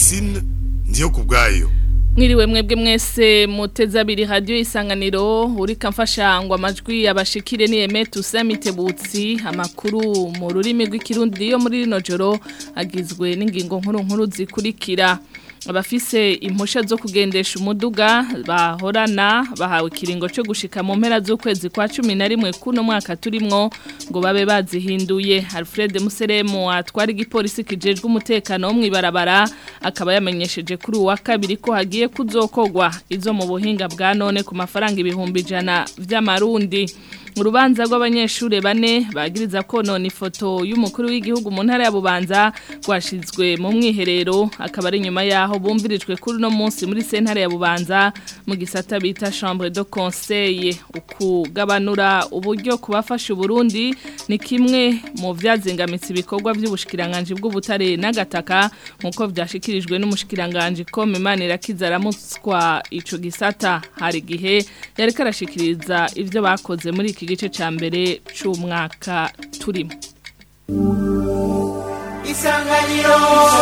Francine ndiyo kubwayo Mwiriwe mwebwe mwese muteza abiri radio isanganiro urika mfasha ngo amajwi yabashikire ni Emetu Samitebutsi amakuru mu rurimi rw'ikirundi yo muri rino joro agizwe n'ingingo nkuru nkuru zikurikira abafise impusha zo kugendesha umuduga bahorana bahawe ikiringo cyo gushika mu mpera z'ukwezi kwa 11 kuno mwaka turimwo ngo babe bazihinduye Alfred Museremu atwara igipolisi kijejwe umutekano wo mwibarabara akaba yamenyesheje kuri uwa kabiri ko hagiye kuzokogwa izo mu buhinga bwa none ku mafaranga ibihumbi ijana vy'amarundi urubanza rw'abanyeshuri bane bagiriza ko none ifoto y'umukuru w'igihugu mu ntara ya Bubanza rwashizwe mu mwiherero akaba ari nyuma yaho bumvirijwe kuri no munsi muri sentare ya Bubanza mu gisata bita chambre de conseil ukugabanura uburyo kubafasha Burundi ni kimwe mu vyazingamitse ibikorwa by'ubushikiranganje bw'ubutare n'agataka nkuko vyashikirijwe n'umushikiranganje Kome Manira Kizaramutswa ico gisata hari gihe yari karashikiriza ivyo bakoze muri iki gice ca mbere c'umwaka turimo Isanganiro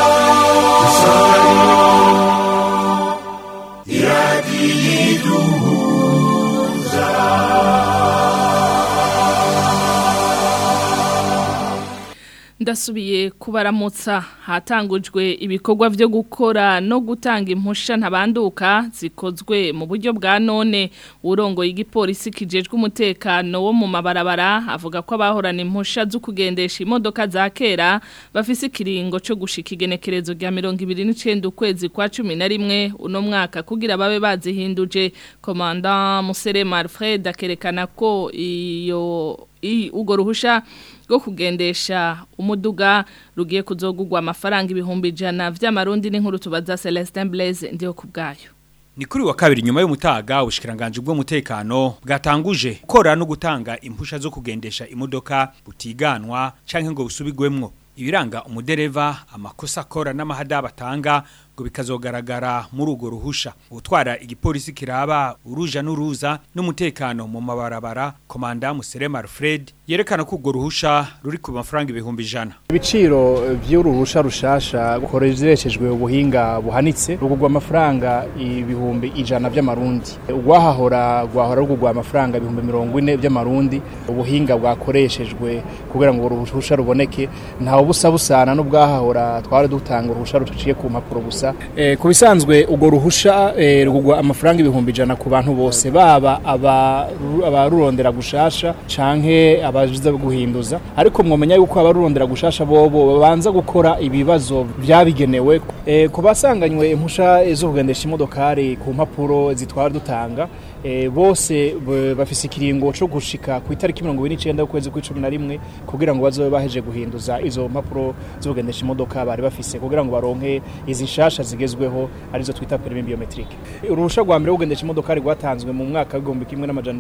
ndasubiye kubaramutsa hatangujwe ibikorwa byo gukora no gutanga impusha ntabanduka zikozwe mu buryo bwa none urongoye igipolisi kijejwe umutekano wo mu mabarabara avuga ko abahorana impusha zo kugendesha imodoka za kera bafise ikiringo cyo gushika igenekerezo rya 29 ukwezi kwa 11 uno mwaka kugira babe bazihinduje komanda Muserema Alfred akerekana ko iyo ugo ruhusha rwo kugendesha umuduga rugiye kuzogugwa amafaranga ibihumbi ijana vy'amarundi n'inkuru tubaza Celestin Blaise ndiyo kubgayo Ni kuri wa kabiri nyuma y'umutaga ubushikiranganje bw'umutekano bwatanguje gukora no gutanga impusha zo kugendesha imodoka butiganwa canke ngo busubigwemwo ibiranga umudereva amakosa akora n'amahada batanga ngo bikazogaragara muri ugo ruhusha utwara igipolisi kiraba uruja n'uruza n'umutekano mu mabarabara komanda Muserema Alfred yerekana ko ugo ruhusha ruri ku mafaranga ibihumbi ijana ibiciro by'uruhusha rushasha gukoreshejwe ubuhinga buhanitse rugugwa amafaranga ibihumbi ijana by'amarundi ugwahahora gwahora rugugwa amafaranga ibihumbi mirongo ine by'amarundi ubuhinga bwakoreshejwe kugira ngo uruhusha ruboneke ntawe busa busana n'ubwahahora twari dutanga uruhusha ruciye ku mpapuro gusa eh, ku bisanzwe ugo ruhusha eh, rugugwa amafaranga ibihumbi ijana ku bantu bose baba abarurondera gushasha canke abajiza guhinduza ariko mwomenya yuko abarurondera gushasha bobo babanza gukora ibibazo byabigenewe eh, ku basanganywe impusha zo kugendesha imodokari ku mpapuro zitwara dutanga e, bose bafise ikiringo cyo gushika ku itariki 29 ukwezi kwa 11 kugira ngo bazobe baheje guhinduza izo mpapuro zo kugendesha imodoka bari bafise kugira ngo baronke izi shasha zigezweho arizo twita permis biometrique uruhusha rwa mbere kugendesha imodoka rwatanzwe mu mwaka w'igihumbi kimwe n'amajana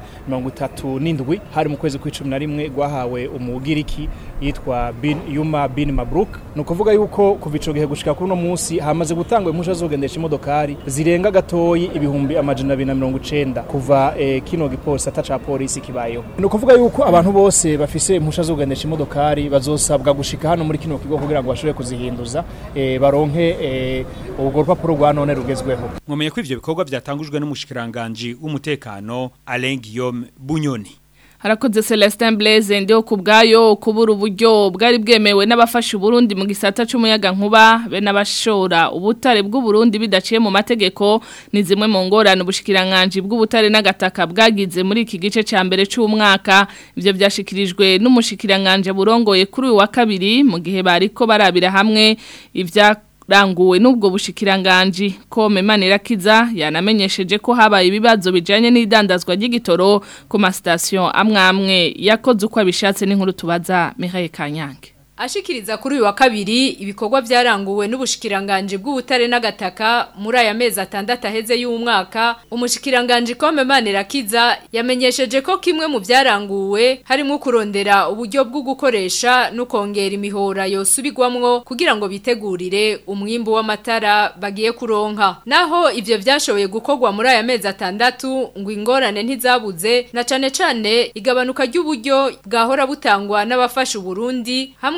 937 hari mu kwezi kwa 11 rwahawe umugiriki yitwa Bin Yuma Bin Mabruk no kuvuga yuko kuva ico gihe gushika kuri no munsi hamaze gutangwa impusha zo kugendesha imodokari zirenga gatoyi ibihumbi amajana 290 kuva eh, kino gipolisi ataca polisi kibayeho no kuvuga yuko abantu bose bafise impusha zo kugendesha imodokari bazosabwa gushika hano muri kino kigo kugira ngo bashobore kuzihinduza eh, baronke eh, ubwo rupapuro rwa none rugezweho mwamenye ko ivyo bikorwa byatangujwe n'umushikiranganje w'umutekano Alain Guillaume Bunyoni harakoze Celestin Blaise ndio kubgayo kubura uburyo bwari bwemewe n'abafasha Burundi mu gisata c'umuyaga nkuba be n'abashora ubutare bw'u Burundi bidaciye mu mategeko ni zimwe mu ngorane ubushikiranganje bw'ubutare n'agataka bwagize muri iki gice ca mbere c'umwaka ivyo byashikirijwe n'umushikiranganje burongoye kuri uyu wa kabiri mu gihe bariko barabira hamwe ivya ranguwe n'ubwo bushikiranganji ko Manirakiza yanamenyesheje ko habaye ibibazo bijanye n'idandazwa ry'igitoro ku ma station amwe amwe yakoze uko abishatse n'inkuru tubaza Mihaye Kanyange Ashikiriza kuri uyu wa kabiri ibikorwa byaranguwe n'ubushikiranganje bw'ubutare n'agataka muri aya mezi atandatu aheze y'umwaka umushikiranganje Kome Manirakiza yamenyesheje ko kimwe mu byaranguwe harimo kurondera uburyo bwo gukoresha no kongera imihora yosubigwamwo kugira ngo bitegurire umwimbu w'amatara bagiye kuronka naho ivyo vyashoboye gukorwa muri aya mezi atandatu ngo ingorane ntizabuze na cane cane igabanuka ry'uburyo bwahora butangwa n'abafasha Burundi hamwe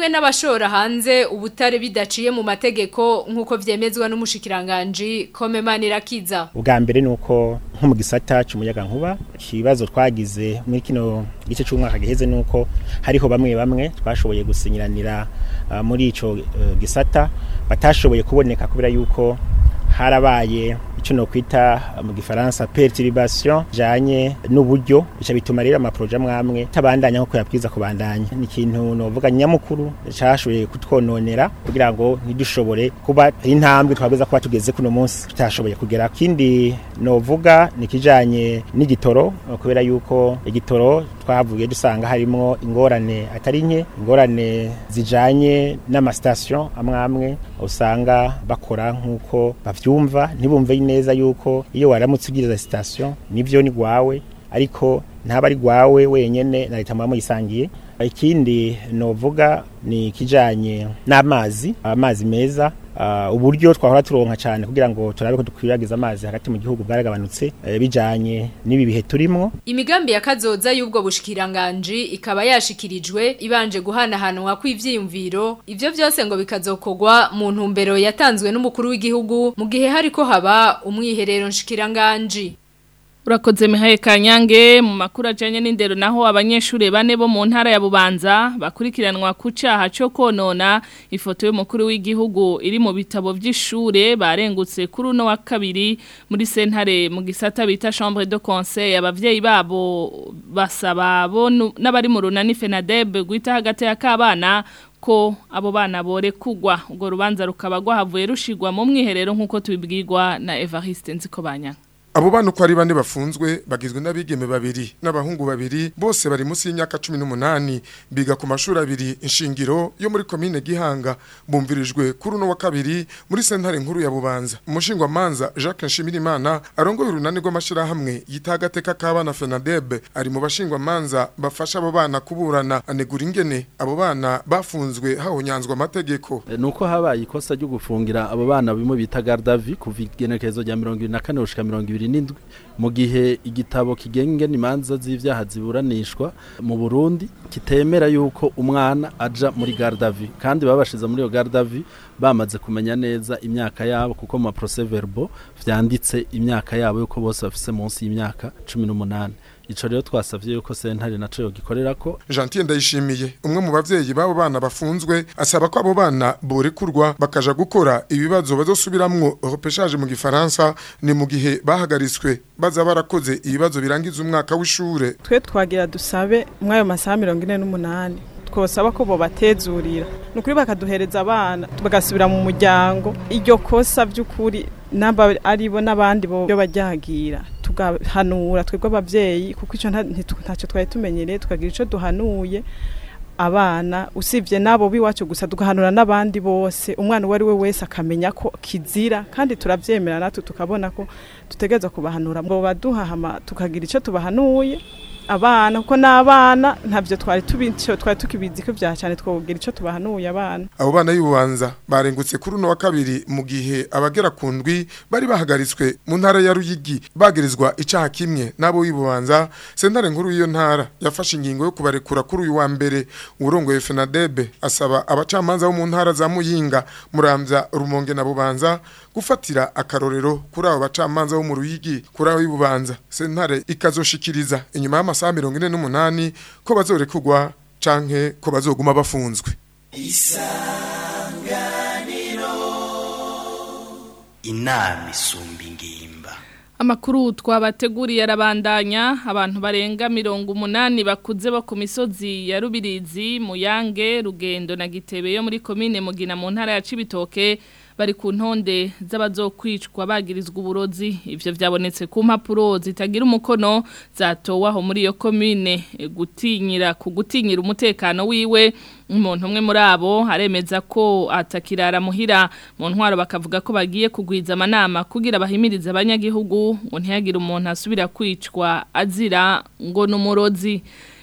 n'abashora hanze ubutare bidaciye mu mategeko nk'uko vyemezwa n'umushikiranganje Komemani Rakiza ubwa mbere nuko nko mu gisata cy'umuyaga nkuba ikibazo twagize muri kino gice cy'umwaka giheze nuko hariho bamwe bamwe twashoboye gusinyiranira uh, muri ico uh, gisata batashoboye kuboneka kubera yuko harabaye icyo no kwita mu gifaransa perturbation janye n'uburyo bica bituma rero amaproje amwamwe tabandanya nko yapwiza kubandanya ni ikintu novuga nyamukuru cyashoboye kutwononera kugira ngo ntidushobore kuba intambwe twabwiza kuba tugeze kuno munsi tutashoboye kugera kindi novuga ni kijanye n'igitoro kubera yuko igitoro twavuye dusanga harimo ingorane atari nke ingorane zijanye n'amastation amwamwe usanga bakora nk'uko bavyumva ntibumve neza yuko iyo waramutse ugiriza station nivyo ni gwawe ariko ntaba ari gwawe wenyene na leta mwamo yisangiye ikindi novuga ni kijanye n'amazi amazi meza uh, uburyo twahora turonka cyane kugira ngo turabe ko dukwiragiza amazi hagati mu gihugu bwaragabanutse uh, bijanye n'ibi bihe turimo imigambi ya kazoza y'ubwo bushikiranganje ikaba yashikirijwe ibanje guhanahanwa kw'ivyiyumviro ivyo byose ngo bikazokogwa mu ntumbero yatanzwe n'umukuru w'igihugu mu gihe hariko haba umwiherero nshikiranganje Urakoze mihaye kanyange mu makuru ajanye n'indero naho abanyeshure bane bo mu ntara ya Bubanza bakurikiranwa ku caha cyo konona ifoto y'umukuru w'igihugu iri mu bitabo by'ishure barengutse kuri uno wa kabiri muri sentare mu gisata bita chambre de conseil abavyeyi babo basaba bo n'abari mu runani FENADEB guita hagati ya kabana ko abo bana bore kugwa ubwo rubanza rukaba rwahavuye rushigwa mu mwiherero nk'uko tubibwirwa na Evariste Nzikobanya Abo bana uko ari bane bafunzwe bagizwe n'abigeme babiri n'abahungu babiri bose bari munsi y'imyaka 18 biga ku mashuri abiri inshingiro yo muri commune Gihanga bumvirijwe kuri uno wa kabiri muri sentare nkuru ya Bubanza umushingwa manza Jacques Nshimirimana arongoye urunani rw'amashira hamwe yitagateka kabana FENADEB ari mu bashingwa manza bafasha abo bana kuburana anegura ingene abo bana bafunzwe hahonyanzwa amategeko nuko habaye ikosa ryo gufungira abo bana bimo bita gardavi kuva igenekerezo rya 24 gushika 20 n'indwi mu gihe igitabo kigenga imanza z'ivyaha ziburanishwa mu Burundi kitemera yuko umwana aja muri gardavi kandi babashiza muri iyo gardavi bamaze kumenya neza imyaka yabo kuko mu procès verbal vyanditse imyaka yabo yuko bose bafise munsi y'imyaka 18 ico rero twasavye yuko sentare naco yogikorera ko Gentil ndayishimiye umwe mu bavyeyi babo bana bafunzwe asaba ko abo bana borekurwa bakaja gukora ibibazo bazosubiramwo repêchage mu gifaransa ni mu gihe bahagaritswe baza barakoze ibibazo birangiza umwaka w'ishure twe twagira dusabe mwayo masaha 48 twosaba ko bobatezurira nukuri bakaduhereza abana bagasubira mu muryango iryo kosa by'ukuri naba aribo n'abandi bo bajyagira tugahanura twebwe abavyeyi kuko ico ntacyo twari tumenyereye tukagira ico duhanuye abana usibye nabo biwacu gusa tugahanura n'abandi bose umwana uwo ari we wese akamenya ko kizira kandi turavyemera natwe tukabona ko tutegereza kubahanura ngo baduhahama tukagira ico tubahanuye abana kuko n'abana ntabyo twari tubico twari tukibizi ko bya cyane twobwira ico tubahanuye abana abo bana y'ububanza barengutse kuri uno wa kabiri mu gihe abagera ku ndwi bari bahagaritswe mu ntara ya Ruyigi bagirizwa icaha kimwe nabo y'ububanza sentare nkuru y'iyo ntara yafashe ingingo yo kubarekura kuri uyu wa mbere urongoye FENADEB asaba abacamanza bo mu ntara za Muyinga Muramvya Rumonge na Bubanza gufatira akarorero kuri abo bacamanza bo mu Ruyigi kuri abo y'ububanza sentare ikazoshikiriza inyuma y'amasaha 48 ko bazorekugwa canke ko bazoguma bafunzwe isanganiro inama isumba ingimba Amakuru twabateguriye arabandanya abantu barenga mirongo umunani bakuze bo ku misozi ya Rubirizi Muyange Rugendo na Gitebe yo muri commune Mugina mu ntara ya Cibitoke bari ku ntonde z'abazokwicwa bagirizwa uburozi ivyo vyabonetse ku mpapuro zitagira umukono zatowe aho muri iyo commune gutinyira ku gutinyira umutekano wiwe umuntu umwe muri abo aremeza ko atakirara muhira mu ntwaro bakavuga ko bagiye kugwiza amanama kugira bahimirize abanyagihugu ngo ntihagire umuntu asubira kwicwa azira ngo n'umurozi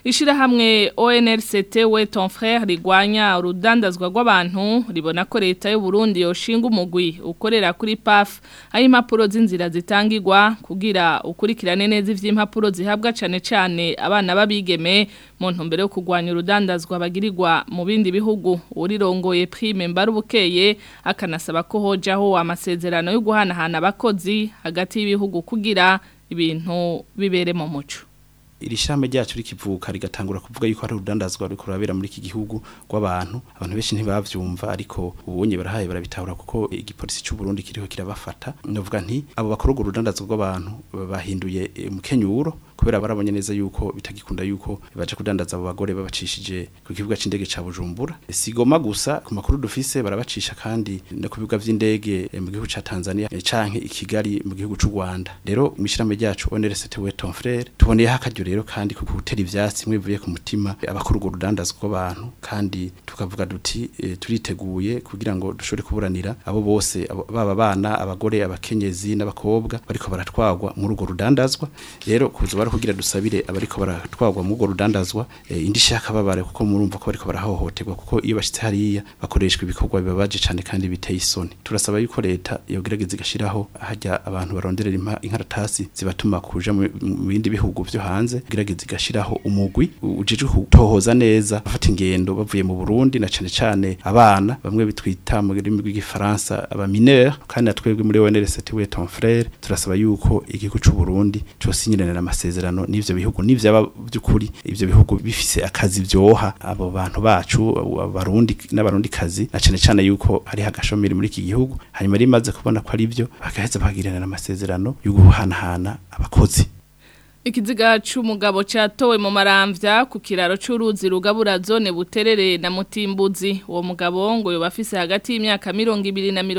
Ishirahamwe ONRCT we ton frère rigwanya urudandazwa rw'abantu ribona ko leta y'u Burundi yoshinga umugwi ukorera kuri PAF aho impapuro z'inzira zitangirwa kugira ukurikirane neza ivy'impapuro zihabwa cane cane abana babigeme mu ntumbero yo kugwanya urudandazwa bagirirwa mu bindi bihugu urirongoye prime mbarubukeye akanasaba ko hojaho amasezerano yo guhanahana abakozi hagati y'ibihugu kugira ibintu bibere mu muco iri shame ryacu rikivuka rigatangura kuvuga yuko hari urudandazwa ruriko rurabera muri iki gihugu rw'abantu abantu benshi ntibavyumva ariko ubunye barahaye barabitahura kuko igipolisi cy'u Burundi kiriho kirabafata ndavuga nti abo bakora urwo rudandazwa rw'abantu bahinduye umukenyuro kubera barabonye neza yuko bitagikunda yuko baje kudandaza abo bagore babacishije ku kibuga c'indege ca Bujumbura sigoma gusa ku makuru dufise barabacisha kandi no ku bibuga vy'indege mu gihugu ca Tanzania canke i Kigali mu gihugu c'u Rwanda rero mwishirame ryacu ONRCT we ton frère tuboneye hakajyo rero kandi ku gutera ivyatsi mwivuye ku mutima abakuru urwo rudandazwa rw'abantu kandi tukavuga duti e, turiteguye kugira ngo dushobore kuburanira abo bose baba bana abagore abakenyezi n'abakobwa bariko baratwagwa muri urwo rudandazwa rero kuzo bari kugira dusabire abariko baratwagwa muri urwo rudandazwa e, indi shaka babare kuko murumva ko bariko barahohoterwa kuko iyo bashitse hariya bakoreshwa ibikorwa bibabaje cane kandi biteye isoni turasaba yuko leta yogerageza igashiraho hajya abantu baronderera inkaratasi zibatuma kuja mu bindi bihugu vyo hanze gerageza igashiraho umugwi ujejwe kutohoza neza bafata ingendo bavuye mu Burundi na cane cane abana bamwe bitwita mu rurimi rw'igifaransa aba mineur kandi natwebwe muri ONRCT we ton frère turasaba yuko igihugu c'u Burundi cyosinyirana amasezerano n'ivyo bihugu n'ivyaba by'ukuri ivyo bihugu bifise akazi vyoha abo bantu bacu abarundi n'abarundi kazi na cane cane yuko hari hagashomeri muri iki gihugu hanyuma rimaze kubona ko ari byo bagaheza bagirana amasezerano yo guhanahana abakozi Ikiziga c'umugabo catowe mu maramvya ku kiraro c'uruzi rugabura zone buterere na mutimbuzi uwo mugabo ngo yoba afise hagati y'imyaka 200 na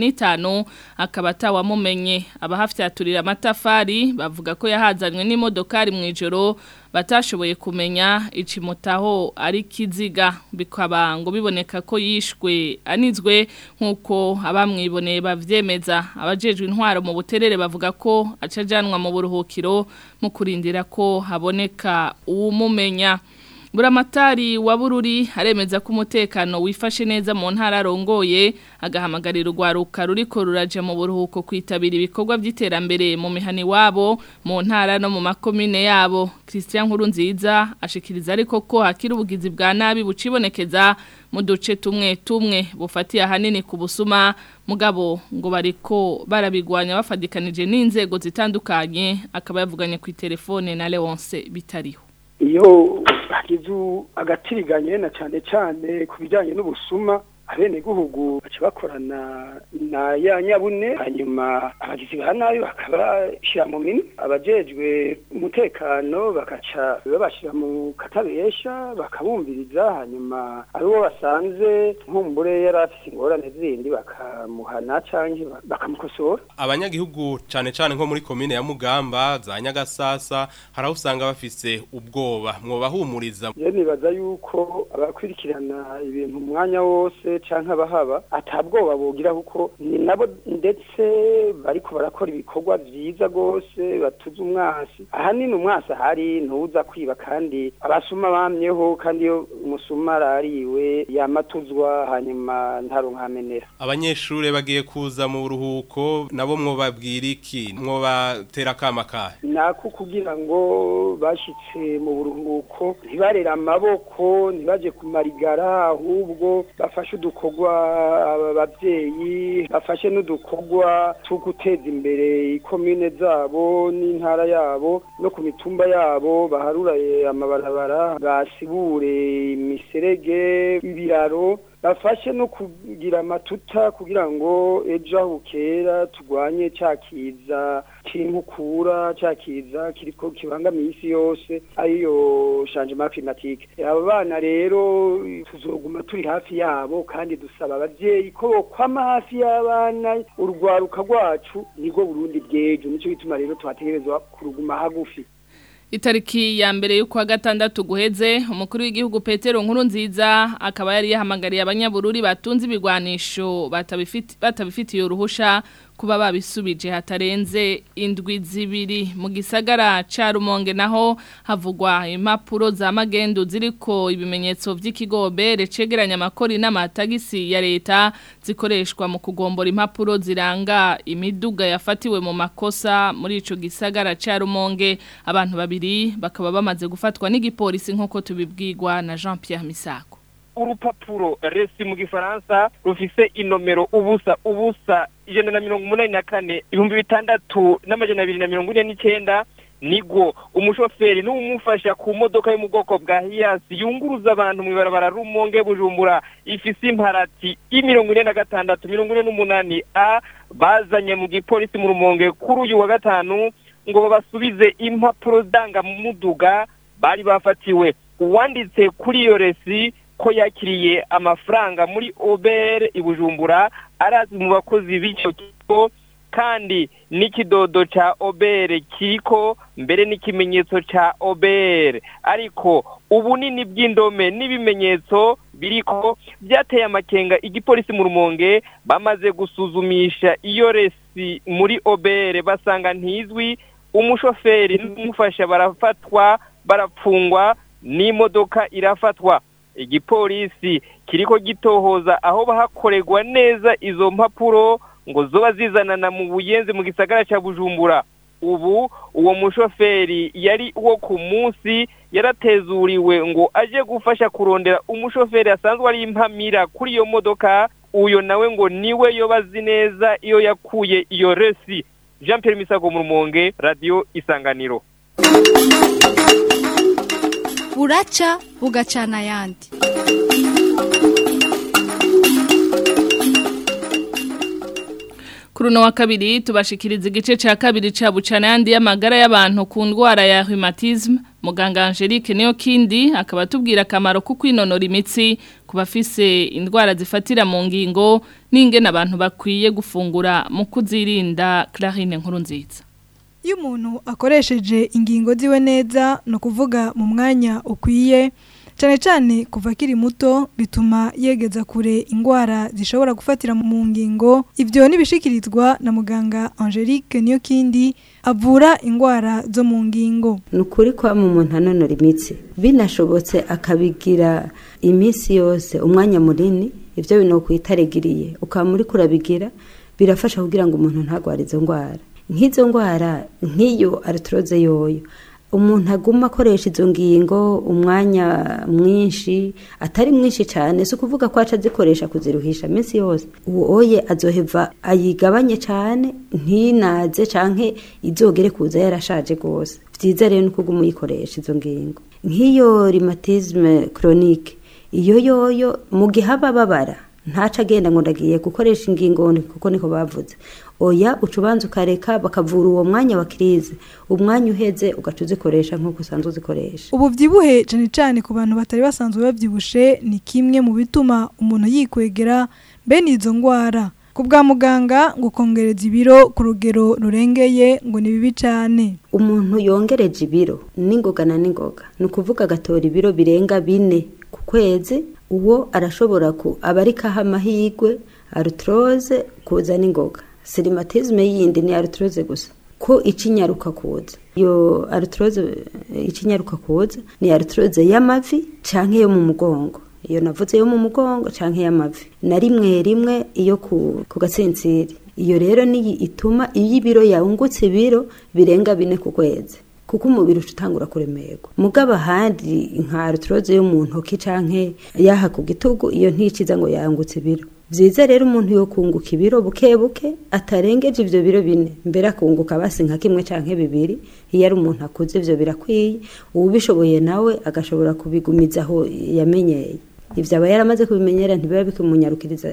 225 akaba atawamumenye abahafyaturira amatafari bavuga ko yahazanywe n'imodokari mu ijoro batashoboye kumenya icimutaho ari kiziga bikaba ngo biboneka ko yishwe anizwe nkuko abamwiboneye bavyemeza abajejwe intwaro mu buterere bavuga ko acajanwa mu buruhukiro mu kurindira ko haboneka uwumumenya Buramatari wa bururi aremeza ko umutekano wifashe neza mu ntara rongoye agahamagarira urwaruka ruriko ruraje mu buruhuko kwitabira ibikorwa by'iterambere mu mihani wabo mu ntara no mu makomine yabo Christian Nkurunziza ashikiriza ariko ko hakiri ubugizi bwa nabi bucibonekeza mu duce tumwe tumwe bufatiye ahanini ku busuma mugabo ngo bariko barabigwanya bafadikanije n'inzego zitandukanye akaba yavuganye ku telefone na Leonce bitariho iyo hagize agatiriganye na cyane cyane ku bijyanye n'ubusuma abenegihugu baca bakorana na ya nyabune hanyuma abagizi ba nabi bakabashyira mu minwe abajejwe umutekano bakaca babashyira mu katabesha bakabumviriza hanyuma aribo basanze nkumbure yari afite ingorane zindi bakamuhana cyangwa bakamukosora abanyagihugu cyane cyane nko muri komine ya mugamba za nyagasasa hari aho usanga bafise ubwoba mwobahumuriza rero nibaza yuko abakurikirana ibintu umwanya wose canke abahaba atabwoba bogira kuko ni nabo ndetse bariko barakora ibikorwa vyiza gose batuza umwasi ahanini umwasi ahari ntuza kwiba kandi abasuma bamyeho kandi iyo umusuma arariwe yamatuzwa hanyuma ntarunkamenera abanyeshure bagiye kuza mu buruhuko nabo mwobabwira iki mwobatera akama kahe nako kugira ngo bashitse mu buruhuko ntibarera amaboko ntibaje kumarigara ahubwo bafashe udukorwa ababyeyi bafashe n'udukorwa two guteza imbere ikomine zabo n'intara yabo no ku mitumba yabo baharuraye amabarabara basibure imiserege ibiraro bafashe no kugira amatuta kugira ngo ejo aho bukera turwanye cyakiza cy'inkukura cyakiza kiriko kibangamiye isi yose ariyo changement climatique aba bana rero tuzoguma turi hafi yabo kandi dusaba abavyeyi ko bokwama hafi y'abana urwaruka rwacu nibwo Burundi bwejo nico bituma rero twategerezwa kuruguma hagufi Itariki ya mbere y'ukwa gatandatu guheze umukuru w'igihugu Petero nkuru nziza akaba yari yahamagariye abanyabururi batunze ibigwanisho batabifiti batabifitiye uruhusha kuba babisubije hatarenze indwi zibiri mu gisagara ca Rumonge naho havugwa impapuro za magendu ziriko ibimenyetso vy'ikigobere cegeranya amakori n'amatagisi ya leta zikoreshwa mu kugombora impapuro ziranga imiduga yafatiwe mu makosa muri ico gisagara ca Rumonge abantu babiri bakaba bamaze gufatwa n'igipolisi nkuko tubibwirwa na Jean Pierre Misako urupapuro resi mu gifaransa rufise inomero ubusa ubusa ijana na mirongo umunani na kane ibihumbi bitandatu n'amajana abiri na mirongo ine n'icyenda nigwo umushoferi n'umufasha ku modoka yo mu bwoko bwa hiyasi yunguruza abantu mu ibarabara rumonge bujumbura ifise imparati y'imirongo ine na gatandatu mirongo ine n'umunani a bazanye mu gipolisi mu rumonge kuri uyu wa gatanu ngo babasubize impapuro ndangamuduga bari bafatiwe uwanditse kuri iyo resi ko yakiriye amafaranga muri obere ibujumbura arazi mu bakozi b'icyo kigo kandi n'ikidodo ca obere kiriko mbere n'ikimenyetso ca obere ariko ubunini bw'indome n'ibimenyetso biriko byateye amakenga igipolisi mu rumonge bamaze gusuzumisha iyo resi muri obere basanga ntizwi umushoferi n'umufasha barafatwa barapfungwa n'imodoka irafatwa igipolisi kiriko gitohoza aho bahakorerwa neza izo mpapuro ngo zoba zizanana mu buyenzi mu gisagara ca bujumbura ubu uwo mushoferi yari uwo ku munsi yaratezuriwe ngo aje gufasha kurondera umushoferi asanzwe ari impamira kuri iyo modoka uyo nawe ngo niwe yobazi neza iyo yakuye iyo resi jean Pierre misago mu rumonge radiyo isanganiro buraca bugacana ayandi Kuri uno wa kabiri tubashikiriza igice ca kabiri ca bucana yandi y'amagara y'abantu ku ndwara ya rheumatisme muganga Angelique niyo kindi akaba tubwira akamaro ko kwinonora imitsi ku bafise indwara zifatira mu ngingo n'ingene abantu bakwiye gufungura mu kuzirinda Clarine nkuru nziza iyo umuntu akoresheje ingingo ziwe neza ni ukuvuga mu mwanya ukwiye cyane cyane kuva akiri muto bituma yegeza kure indwara zishobora gufatira mu ngingo ibyo ntibishikirizwa na muganga angelique niyo kindi avura indwara zo mu ngingo ni ukuri kwa mu muntu anonora imitsi binashobotse akabigira iminsi yose umwanya munini ibyo bintu ukwitarigiriye ukaba muri kurabigira birafasha kugira ngo umuntu ntagware izo ndwara nk'izo ndwara nk'iyo arituroze yoyo umuntu aguma akoresha izo ngingo umwanya mwinshi atari mwinshi cyane si ukuvuga ko aca azikoresha kuziruhisha iminsi yose uwo oye azoheva ayigabanye cyane ntinaze cyangwa izogere kuza yarashaje rwose byiza rero ni ukuguma uyikoresha izo ngingo nk'iyo rimatizme koronike iyo yoyo mu gihe aba ababara ntaca agenda ngo ndagiye gukoresha ingingo kuko niko bavuze oya uca ubanza ukareka bakavura uwo mwanya wa kirize umwanya uheze ugaca uzikoresha nk'uko usanzwe uzikoresha ubu byibuhe cyane cyane ku bantu batari basanzwe babyibushe ni kimwe mu bituma umuntu yikwegera bene izo ndwara ku bwa muganga ngo kongereza ibiro ku rugero rurengeye ngo ni bibi cyane umuntu yongereje ibiro n'ingoga na n'ingoga ni ukuvuga agatora ibiro birenga bine ku kwezi uwo arashobora ku aba ari kaha amahirwe arutroze kuza n'ingoga sirimatizme yindi ni arutroze gusa ko icinyaruka kuza iyo arutroze icinyaruka kuza ni arutroze y'amavi canke yo mu mugongo iyo navuze yo mu mugongo canke y'amavi na rimwe rimwe iyo ku, ku gatsinsiri iyo rero niyi ituma iyo ibiro yungutse ibiro birenga bine ku kwezi kuko umubiri utangura kuremerwa mugabo ahandi nka arutroze yo mu ntoki canke yaha ku gitugu iyo nticiza ngo yangutse ibiro byiza rero umuntu yo kunguka ibiro buke buke atarengeje ivyo biro bine mbere akunguka basi nka kimwe canke bibiri iyo ari umuntu akuze ivyo birakwiye uwubishoboye nawe agashobora kubigumiza aho yamenyeye ivyo aba yaramaze kubimenyera ntibiba bikimunyarukiriza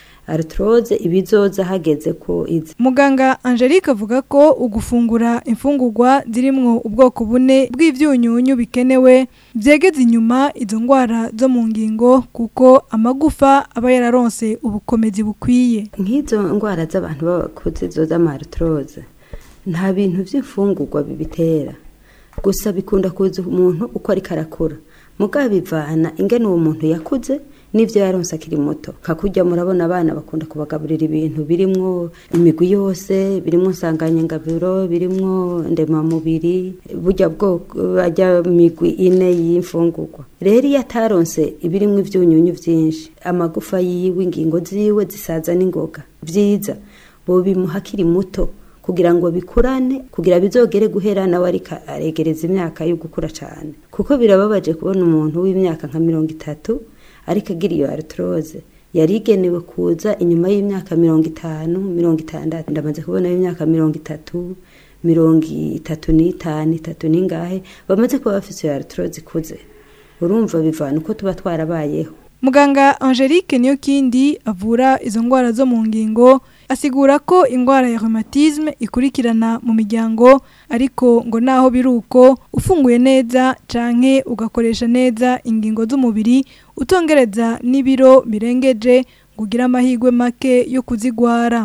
artrose ibizoza hageze ko izi muganga angelique avuga ko ugufungura imfungurwa zirimwo ubwoko bune bw'ibyunyunyu bikenewe byegeza inyuma izo ndwara zo mu ngingo kuko amagufa aba yararonse ubukomezi bukwiye nk'izo ndwara z'abantu b'abakuze zo z'amartrose nta bintu by'imfungurwa bibitera gusa bikunda kuza umuntu uko ariko arakura mugabo bivana ingene uwo muntu yakuze n'ivyo yaronse akiri muto kakujya murabona abana bakunda kubagaburira ibintu birimwo imigwi yose birimwo nsanganyangabiro birimwo ndemamubiri burya bwoko bajya migwi ine y'imfungurwa rero iyo ataronse ibirimwo ivyunyunyu vyinshi amagufa yiwe ingingo ziwe zisaza n'ingoga vyiza bobimuha akiri muto kugira ngo bikurane kugira bizogere guhera nawe ariko aregereza imyaka yo gukura cyane kuko birababaje kubona umuntu w'imyaka nka mirongo itatu ariko agira iyo artrose yari igenewe kuza inyuma y'imyaka mirongo itanu mirongo itandatu ndamaze kubona y'imyaka mirongo itatu mirongo itatu n'itanu itatu n'ingahe bamaze kuba bafite iyo artrose ikuze urumva bivana uko tuba twarabayeho Muganga Angelique niyo kindi avura izo ngwara zo mu ngingo asigura ko ingwara ya rheumatisme ikurikirana mu miryango ariko ngo naho biruko ufunguye neza canke ugakoresha neza ingingo z'umubiri utongereza n'ibiro birengeje ngo ugire amahirwe make yo kuzigwara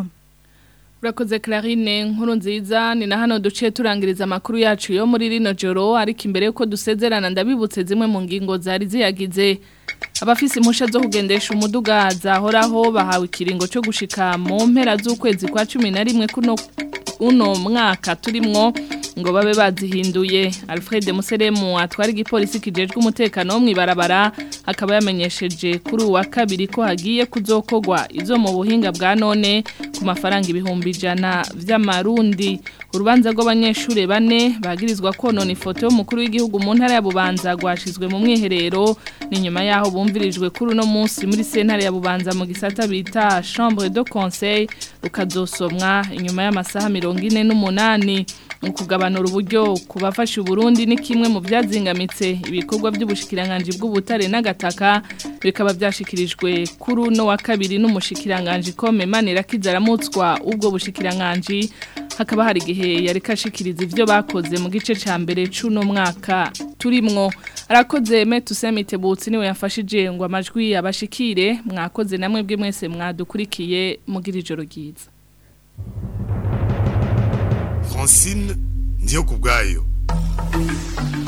Urakoze Clarine nkuru nziza ni na hano duce turangiriza amakuru yacu yo muri rino joro ariko imbere yuko dusezerana ndabibutse zimwe mu ngingo zari ziyagize abafise impusha zo kugendesha umuduga zahoraho bahawe ikiringo cyo gushika mu mpera z'ukwezi kwa cumi na rimwe kuno uno mwaka turimwo ngo babe bazihinduye Alfred Museremu atwara igipolisi kijejwe umutekano wo mwibarabara akaba yamenyesheje kuri uwa kabiri ko hagiye kuzokogwa izo mu buhinga bwa none ku mafaranga ibihumbi ijana vy'amarundi urubanza rw'abanyeshure bane bagirizwa konona ifoto y'umukuru w'igihugu mu ntara ya Bubanza rwashizwe mu mwiherero ni nyuma yaho bumvirijwe kuri uno munsi muri sentare ya Bubanza mu gisata bita chambre de conseil rukazosomwa inyuma y'amasaha mirongo ine n'umunani mu kugabanura uburyo ku bafashe Burundi ni kimwe mu byazingamitse ibikorwa by'ubushikiranganje bw'ubutare n'agataka bikaba byashikirijwe kuri uno wa kabiri n'umushikiranganje kome manira kizaramutswa ubwo bushikiranganje hakaba hari igihe yari kashikiriza ivyo bakoze mu gice ca mbere c'uno mwaka turimwo arakoze metusemite butsi niwe yafashije ngo amajwi abashikire mwakoze namwe bwe mwese mwadukurikiye mugira ijoro ryiza Francine ndiyo kubwayo